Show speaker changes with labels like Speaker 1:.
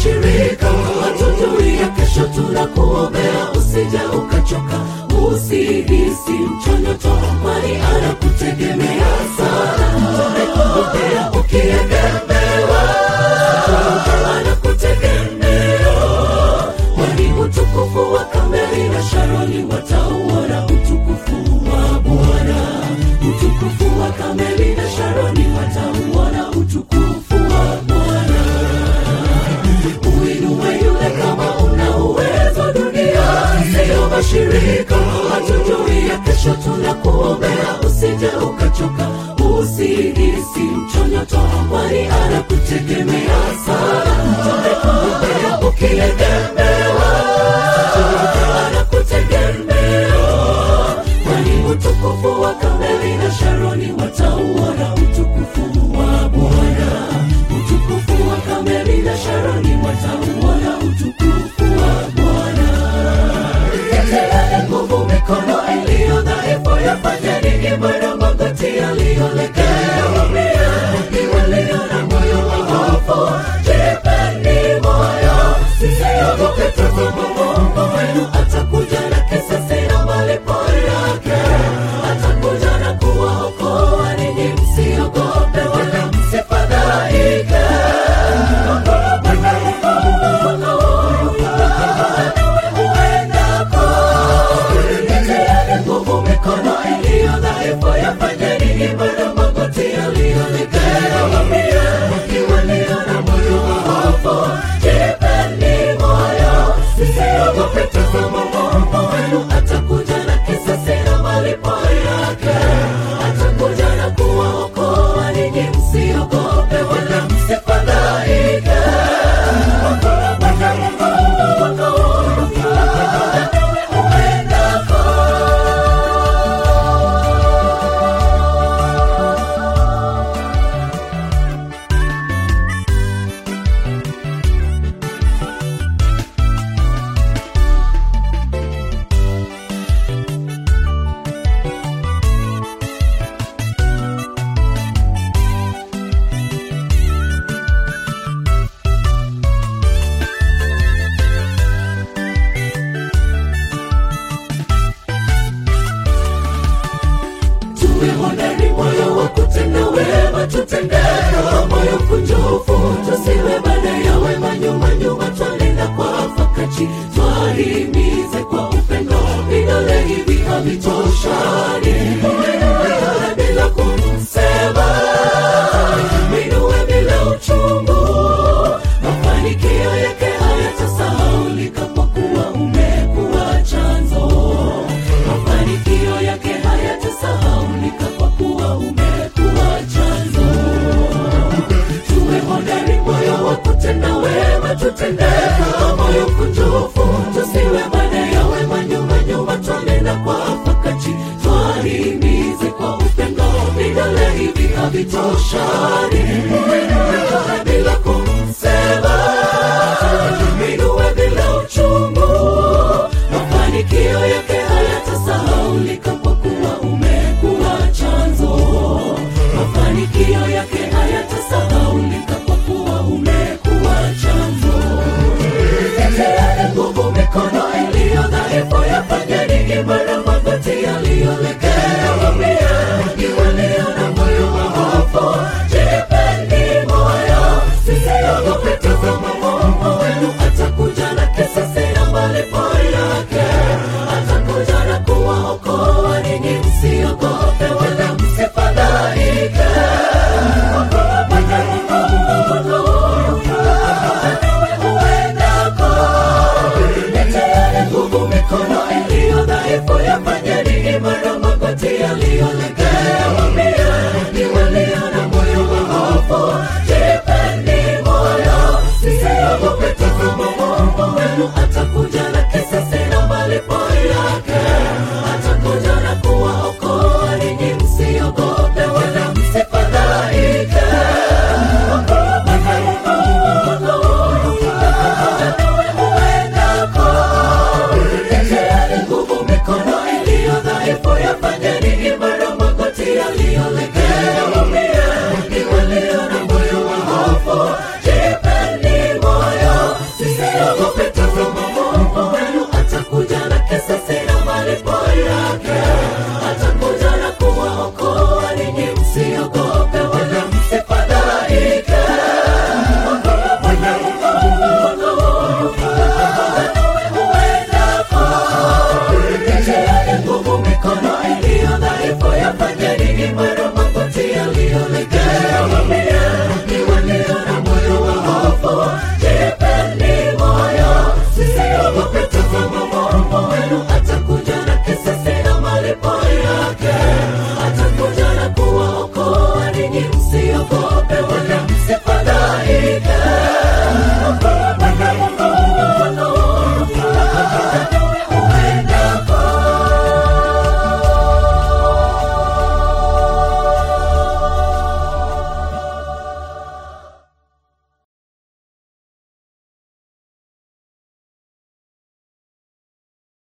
Speaker 1: washirika, hatujui ya kesho, tunakuombea usije ukachoka, usihisi mchonyoto, kwani anakutegemea sana. Tumekuombea ukiegemewa, anakutegemea, kwani utukufu wa Kameli na Sharoni watauona utukufu wa Bwana. Utukufu wa Kameli na Sharoni watauona utukufu wa Bwana. Uinue yule kama una uwezo dunia, sio mashirika, hatujui ya kesho, tunakuombea usije ukachoka, usihisi mchonyoto, kwani anakutegemea sana. Tumekuombea ukiegemewa, anakutegemea, kwani utukufu wa Kameli na Sharoni watauona utukufu wa Bwana. Utukufu wa Kameli na Sharoni watauona utukufu wa Bwana. Teteeni nguvu mikono iliyo dhaifu, yafanyeni imara magoti yaliyolegea. Waambieni walio na moyo wa hofu, jipeni moyo, msiogope, tazama Mungu wenu atakuja na kisasi na malipo yake, atakuja na kuwaokoa ninyi, msiogope wala msifadhaike. Nguvu mikono iliyo dhaifu, yafanyeni imara magoti yaliyolegea. Waambieni walio na moyo wa hofu, jipeni moyo, msiogope, tazama Mungu wenu atakuja na kisasi na malipo yake, atakuja na kuwaokoa ninyi, msiogope wala msifadhaike. tuwe hodari, moyo wa kutenda wema, tutendeka moyo kunjufu, tusiwe baada ya wema, nyuma nyuma twalinda kwa fakati, twahimize kwa upendo, vidole hivi havitoshani, Uinue bila kumsema, minue bila uchungu, mafanikio yake hayatasahaulika kwa kuwa umekuwa chanzo mafanikio yake hayatasahaulika kwa kuwa umekuwa chanzo. Tuwe hodari, moyo wa kutenda wema, tutendeka moyo kunjufu, tusiwe baada ya wema, nyuma nyuma twanena kwa wakati, twahimize kwa upendo, vidole hivi havitoshani, Uinue bila kumsema, minue bila uchungu mafanikio yake hayatasahaulika kwa kuwa umekuwa chanzo. Mafanikio yake hayatasahaulika kwa kuwa umekuwa chanzo. Teteeni nguvu mikono iliyo dhaifu, yafanyeni imara magoti yaliyolegea. Waambieni walio na moyo wa hofu, jipeni moyo, msiogope, tazama Mungu wenu atakuja na kisasi na malipo yake, atakuja na kuwaokoa ninyi, msiogope wala msifadhaike. Teteeni nguvu mikono iliyo dhaifu, yafanyeni imara magoti yaliyolegea. Waambieni walio na moyo wa hofu, jipeni moyo, msiogope, tazama Mungu wenu atakuja na kisasi na malipo yake, atakuja na kuwaokoa ninyi, msiogope wala msifadhaike. Teteeni nguvu mikono iliyo dhaifu, yafanyeni imara magoti yaliyolegea. Waambieni walio na moyo wa hofu, jipeni moyo, yake